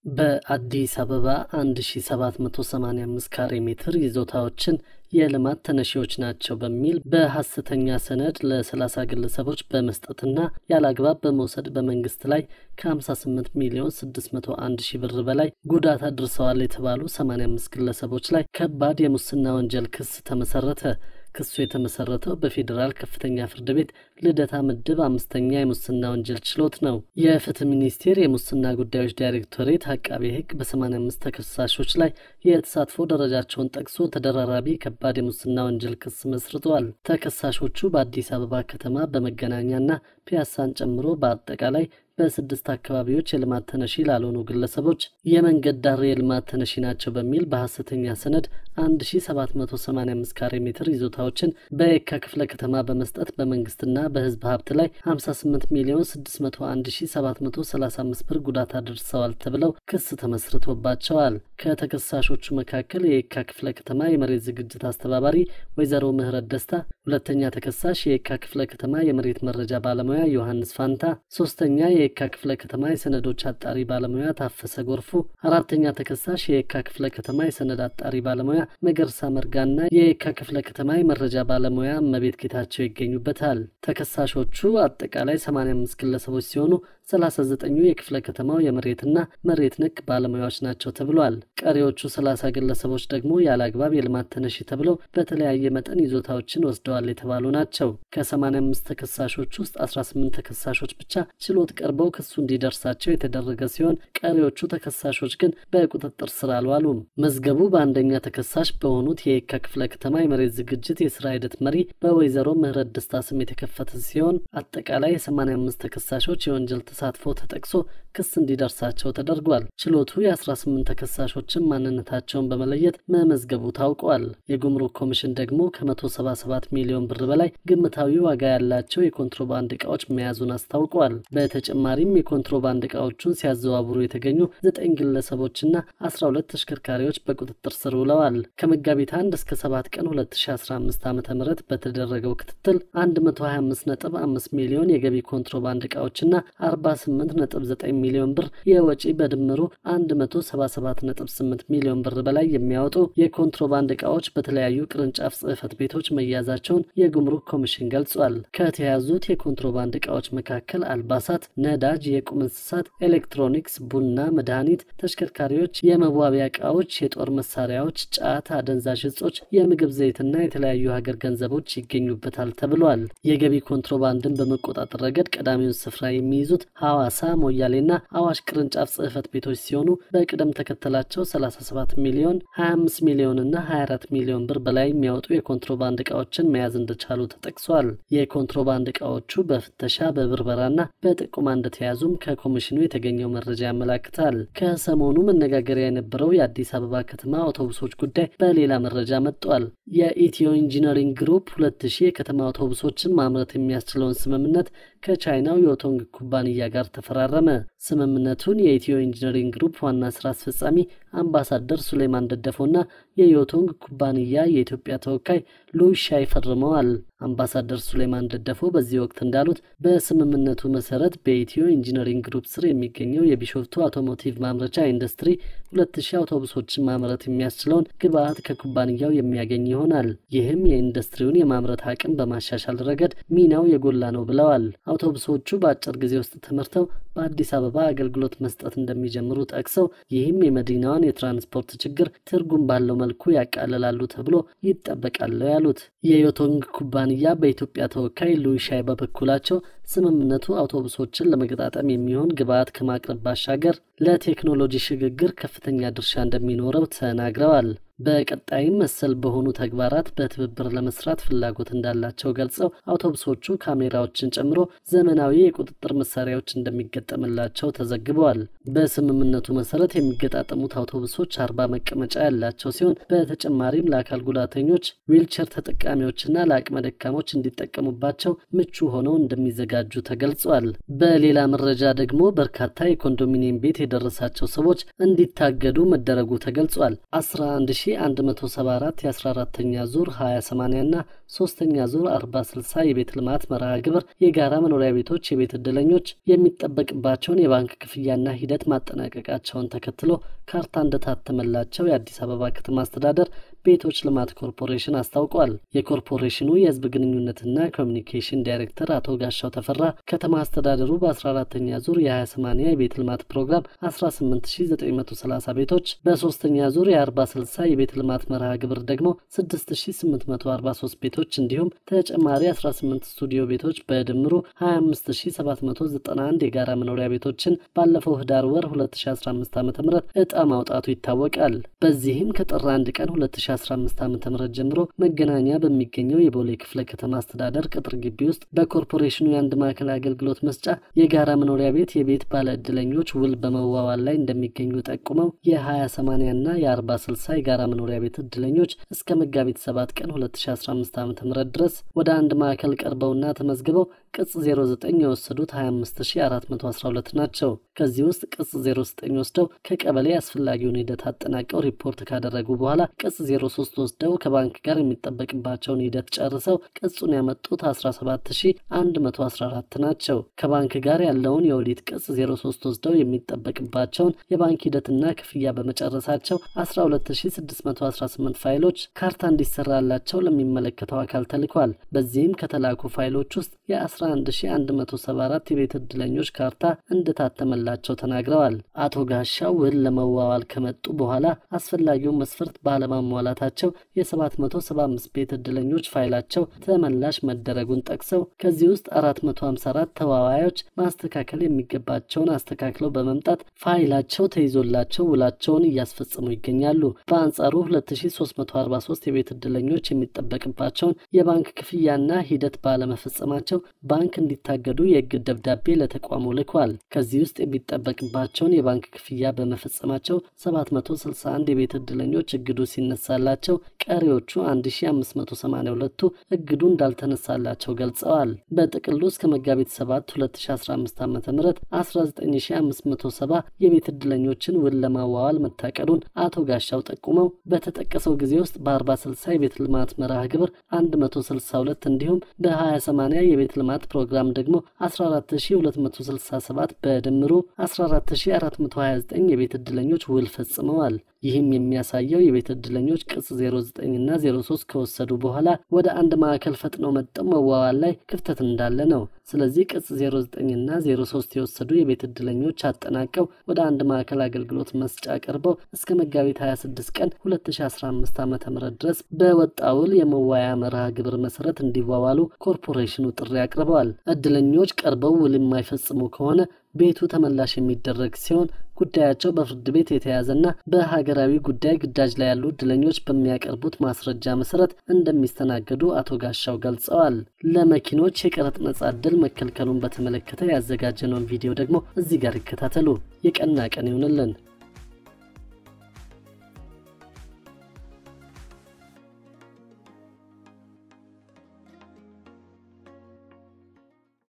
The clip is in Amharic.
በአዲስ አበባ 1785 ካሬ ሜትር ይዞታዎችን የልማት ተነሺዎች ናቸው በሚል በሐሰተኛ ሰነድ ለ30 ግለሰቦች በመስጠትና ያለአግባብ በመውሰድ በመንግስት ላይ ከ58 ሚሊዮን 601 ሺህ ብር በላይ ጉዳት አድርሰዋል የተባሉ 85 ግለሰቦች ላይ ከባድ የሙስና ወንጀል ክስ ተመሰረተ። ክሱ የተመሰረተው በፌዴራል ከፍተኛ ፍርድ ቤት ልደታ ምድብ አምስተኛ የሙስና ወንጀል ችሎት ነው። የፍትህ ሚኒስቴር የሙስና ጉዳዮች ዳይሬክቶሬት አቃቤ ሕግ በ85 ተከሳሾች ላይ የተሳትፎ ደረጃቸውን ጠቅሶ ተደራራቢ ከባድ የሙስና ወንጀል ክስ መስርተዋል። ተከሳሾቹ በአዲስ አበባ ከተማ በመገናኛና ፒያሳን ጨምሮ በአጠቃላይ በስድስት አካባቢዎች የልማት ተነሺ ላልሆኑ ግለሰቦች የመንገድ ዳር የልማት ተነሺ ናቸው በሚል በሐሰተኛ ሰነድ 1785 ካሬ ሜትር ይዞታዎችን በየካ ክፍለ ከተማ በመስጠት በመንግስትና በህዝብ ሀብት ላይ 58 ሚሊዮን 601735 ብር ጉዳት አድርሰዋል ተብለው ክስ ተመስርቶባቸዋል። ከተከሳሾቹ መካከል የየካ ክፍለ ከተማ የመሬት ዝግጅት አስተባባሪ ወይዘሮ ምህረት ደስታ፣ ሁለተኛ ተከሳሽ የየካ ክፍለ ከተማ የመሬት መረጃ ባለሙያ ዮሐንስ ፋንታ፣ ሶስተኛ የየካ ክፍለ ከተማ የሰነዶች አጣሪ ባለሙያ ታፈሰ ጎርፉ፣ አራተኛ ተከሳሽ የየካ ክፍለ ከተማ የሰነድ አጣሪ ባለሙያ መገርሳ መርጋና የየካ ክፍለ ከተማ የመረጃ ባለሙያ እመቤት ጌታቸው ይገኙበታል። ተከሳሾቹ አጠቃላይ 85 ግለሰቦች ሲሆኑ 39ኙ የክፍለ ከተማው የመሬትና መሬት ነክ ባለሙያዎች ናቸው ተብሏል። ቀሪዎቹ 30 ግለሰቦች ደግሞ ያለ አግባብ የልማት ተነሺ ተብለው በተለያየ መጠን ይዞታዎችን ወስደዋል የተባሉ ናቸው። ከ85 ተከሳሾች ውስጥ 18 ተከሳሾች ብቻ ችሎት ቀርበው ክሱ እንዲደርሳቸው የተደረገ ሲሆን ቀሪዎቹ ተከሳሾች ግን በቁጥጥር ስር አልዋሉም። መዝገቡ በአንደኛ ተከሳሽ በሆኑት የየካ ክፍለ ከተማ የመሬት ዝግጅት የስራ ሂደት መሪ በወይዘሮ ምህረት ደስታ ስም የተከፈተ ሲሆን አጠቃላይ የ85 ተከሳሾች የወንጀል ተሳትፎ ተጠቅሶ ክስ እንዲደርሳቸው ተደርጓል። ችሎቱ የ18 ተከሳሾችን ማንነታቸውን በመለየት መመዝገቡ ታውቋል። የጉምሩክ ኮሚሽን ደግሞ ከ177 ሚሊዮን ብር በላይ ግምታዊ ዋጋ ያላቸው የኮንትሮባንድ ዕቃዎች መያዙን አስታውቋል። በተጨማሪም የኮንትሮባንድ ዕቃዎቹን ሲያዘዋውሩ የተገኙ ዘጠኝ ግለሰቦችና 12 ተሽከርካሪዎች በቁጥጥር ስር ውለዋል። ከመጋቢት 1 እስከ 7 ቀን 2015 ዓ ም በተደረገው ክትትል 125.5 ሚሊዮን የገቢ ኮንትሮባንድ ዕቃዎችና 48.9 ሚሊዮን ብር የወጪ በድምሩ 177.8 ሚሊዮን ብር በላይ የሚያወጡ የኮንትሮባንድ ዕቃዎች በተለያዩ ቅርንጫፍ ጽሕፈት ቤቶች መያዛቸውን የጉምሩክ ኮሚሽን ገልጿል። ከተያዙት የኮንትሮባንድ ዕቃዎች መካከል አልባሳት፣ ነዳጅ፣ የቁም እንስሳት፣ ኤሌክትሮኒክስ፣ ቡና፣ መድኃኒት፣ ተሽከርካሪዎች፣ የመዋቢያ ዕቃዎች፣ የጦር መሳሪያዎች፣ ጫት፣ አደንዛዥ እጾች፣ የምግብ ዘይትና የተለያዩ ሀገር ገንዘቦች ይገኙበታል ተብሏል። የገቢ ኮንትሮባንድን በመቆጣጠር ረገድ ቀዳሚውን ስፍራ የሚይዙት ሐዋሳ፣ ሞያሌና አዋሽ ቅርንጫፍ ጽሕፈት ቤቶች ሲሆኑ በቅደም ተከተላቸው 37 ሚሊዮን፣ 25 ሚሊዮን እና 24 ሚሊዮን ብር በላይ የሚያወጡ የኮንትሮባንድ ዕቃዎችን መያዝ እንደቻሉ ተጠቅሷል። የኮንትሮባንድ ዕቃዎቹ በፍተሻ በብርበራና በጥቁማ እንደተያዙም ከኮሚሽኑ የተገኘው መረጃ ያመላክታል። ከሰሞኑ መነጋገሪያ የነበረው የአዲስ አበባ ከተማ አውቶቡሶች ጉዳይ በሌላ መረጃ መጥቷል። የኢትዮ ኢንጂነሪንግ ግሩፕ ሁለት ሺህ የከተማ አውቶቡሶችን ማምረት የሚያስችለውን ስምምነት ከቻይናው የኦቶንግ ኩባንያ ጋር ተፈራረመ። ስምምነቱን የኢትዮ ኢንጂነሪንግ ግሩፕ ዋና ስራ አስፈጻሚ አምባሳደር ሱሌማን ደደፎና የዮቶንግ ኩባንያ የኢትዮጵያ ተወካይ ሉሻይ ፈርመዋል። አምባሳደር ሱሌማን ደደፎ በዚህ ወቅት እንዳሉት በስምምነቱ መሰረት በኢትዮ ኢንጂነሪንግ ግሩፕ ስር የሚገኘው የቢሾፍቱ አውቶሞቲቭ ማምረቻ ኢንዱስትሪ ሁለት ሺህ አውቶቡሶችን ማምረት የሚያስችለውን ግብአት ከኩባንያው የሚያገኝ ይሆናል። ይህም የኢንዱስትሪውን የማምረት አቅም በማሻሻል ረገድ ሚናው የጎላ ነው ብለዋል። አውቶቡሶቹ በአጭር ጊዜ ውስጥ ተመርተው በአዲስ አበባ አገልግሎት መስጠት እንደሚጀምሩ ጠቅሰው ይህም የመዲናዋን የትራንስፖርት ችግር ትርጉም ባለው መልኩ ያቃልላሉ ተብሎ ይጠበቃል ያሉት የዮቶንግ ኩባንያ በኢትዮጵያ ተወካይ ሉሻይ በበኩላቸው ስምምነቱ አውቶቡሶችን ለመገጣጠም የሚሆን ግብአት ከማቅረብ ባሻገር ለቴክኖሎጂ ሽግግር ከፍተኛ ድርሻ እንደሚኖረው ተናግረዋል። በቀጣይም መሰል በሆኑ ተግባራት በትብብር ለመስራት ፍላጎት እንዳላቸው ገልጸው አውቶቡሶቹ ካሜራዎችን ጨምሮ ዘመናዊ የቁጥጥር መሳሪያዎች እንደሚገጠምላቸው ተዘግበዋል። በስምምነቱ መሰረት የሚገጣጠሙት አውቶቡሶች አርባ መቀመጫ ያላቸው ሲሆን በተጨማሪም ለአካል ጉዳተኞች፣ ዊልቸር ተጠቃሚዎችና ለአቅመ ደካሞች እንዲጠቀሙባቸው ምቹ ሆነው እንደሚዘጋጁ እንደሚዘጋጁ ተገልጿል። በሌላ መረጃ ደግሞ በርካታ የኮንዶሚኒየም ቤት የደረሳቸው ሰዎች እንዲታገዱ መደረጉ ተገልጿል። 11174 የ14ተኛ ዙር 20/80 እና ሶስተኛ ዙር 40/60 የቤት ልማት መርሃ ግብር የጋራ መኖሪያ ቤቶች የቤት እድለኞች የሚጠበቅባቸውን የባንክ ክፍያና ሂደት ማጠናቀቃቸውን ተከትሎ ካርታ እንደታተመላቸው የአዲስ አበባ ከተማ አስተዳደር ቤቶች ልማት ኮርፖሬሽን አስታውቋል። የኮርፖሬሽኑ የህዝብ ግንኙነትና ኮሚኒኬሽን ዳይሬክተር አቶ ጋሻው ተፈራ ከተማ አስተዳደሩ በ14ተኛ ዙር የ20/80 የቤት ልማት ፕሮግራም 18930 ቤቶች፣ በሶስተኛ ዙር የ40/60 የቤት ልማት መርሃ ግብር ደግሞ 6843 ቤቶች እንዲሁም ተጨማሪ 18 ስቱዲዮ ቤቶች በድምሩ 25791 የጋራ መኖሪያ ቤቶችን ባለፈው ህዳር ወር 2015 ዓ ም እጣ ማውጣቱ ይታወቃል። በዚህም ከጥር 1 ቀን 2015 ዓ ም ጀምሮ መገናኛ በሚገኘው የቦሌ ክፍለ ከተማ አስተዳደር ቅጥር ግቢ ውስጥ በኮርፖሬሽኑ የአንድ ማዕከል አገልግሎት መስጫ የጋራ መኖሪያ ቤት የቤት ባለ ዕድለኞች ውል በመዋዋል ላይ እንደሚገኙ ጠቁመው የ20/80 እና የ40/60 የጋራ መኖሪያ ቤት ዕድለኞች እስከ መጋቢት 7 ቀን 2015 ዓ ም ድረስ ወደ አንድ ማዕከል ቀርበውና ተመዝግበው ቅጽ 09 የወሰዱት 25412 ናቸው። ከዚህ ውስጥ ቅጽ 09 ወስደው ከቀበሌ አስፈላጊውን ሂደት አጠናቀው ሪፖርት ካደረጉ በኋላ ቅጽ 03 ወስደው ከባንክ ጋር የሚጠበቅባቸውን ሂደት ጨርሰው ቅጹን ያመጡት 17114 ናቸው። ከባንክ ጋር ያለውን የኦዲት ቅጽ 03 ወስደው የሚጠበቅባቸውን የባንክ ሂደትና ክፍያ በመጨረሳቸው 12618 ፋይሎች ካርታ እንዲሰራላቸው ለሚመለከተው አካል ተልኳል። በዚህም ከተላኩ ፋይሎች ውስጥ የ11174 የቤት ዕድለኞች ካርታ እንደታተመላቸው ተናግረዋል። አቶ ጋሻው ውል ለመዋዋል ከመጡ በኋላ አስፈላጊውን መስፈርት ባለማሟላታቸው የ775 ቤት ዕድለኞች ፋይላቸው ተመላሽ መደረጉን ጠቅሰው ከዚህ ውስጥ 454 ተዋዋዮች ማስተካከል የሚገባቸውን አስተካክለው በመምጣት ፋይላቸው ተይዞላቸው ውላቸውን እያስፈጸሙ ይገኛሉ። በአንጻሩ 2343 የቤት ዕድለኞች የሚጠበቅባቸውን የባንክ ክፍያና ሂደት ባለመፈጸማቸው ባንክ እንዲታገዱ የእግድ ደብዳቤ ለተቋሙ ልኳል። ከዚህ ውስጥ የሚጠበቅባቸውን የባንክ ክፍያ በመፈጸማቸው 761 የቤት ዕድለኞች እግዱ ሲነሳላቸው ቀሪዎቹ 1582ቱ እግዱ እንዳልተነሳላቸው ገልጸዋል። በጥቅሉ እስከ መጋቢት 7 2015 ዓ ም 19570 የቤት ዕድለኞችን ውል ለማዋዋል መታቀዱን አቶ ጋሻው ጠቁመው በተጠቀሰው ጊዜ ውስጥ በ40/60 የቤት ልማት መርሃ ግብር 162 እንዲሁም በ20/80 የቤት ልማት ፕሮግራም ደግሞ 14267 በድምሩ 14429 የቤት ዕድለኞች ውል ፈጽመዋል። ይህም የሚያሳየው የቤት ዕድለኞች ቅጽ 09 እና 03 ከወሰዱ በኋላ ወደ አንድ ማዕከል ፈጥነው መጠው መዋዋል ላይ ክፍተት እንዳለ ነው። ስለዚህ ቅጽ 09 እና 03 የወሰዱ የቤት ዕድለኞች አጠናቀው ወደ አንድ ማዕከል አገልግሎት መስጫ ቀርበው እስከ መጋቢት 26 ቀን 2015 ዓ ም ድረስ በወጣ ውል የመዋያ መርሃ ግብር መሰረት እንዲዋዋሉ ኮርፖሬሽኑ ጥሪ አቅርበዋል። ዕድለኞች ቀርበው ውል የማይፈጽሙ ከሆነ ቤቱ ተመላሽ የሚደረግ ሲሆን ጉዳያቸው በፍርድ ቤት የተያዘና በሀገራዊ ጉዳይ ግዳጅ ላይ ያሉ ዕድለኞች በሚያቀርቡት ማስረጃ መሰረት እንደሚስተናገዱ አቶ ጋሻው ገልጸዋል። ለመኪኖች የቀረጥ ነጻ ዕድል መከልከሉን በተመለከተ ያዘጋጀነውን ቪዲዮ ደግሞ እዚህ ጋር ይከታተሉ። የቀና ቀን ይሁንልን።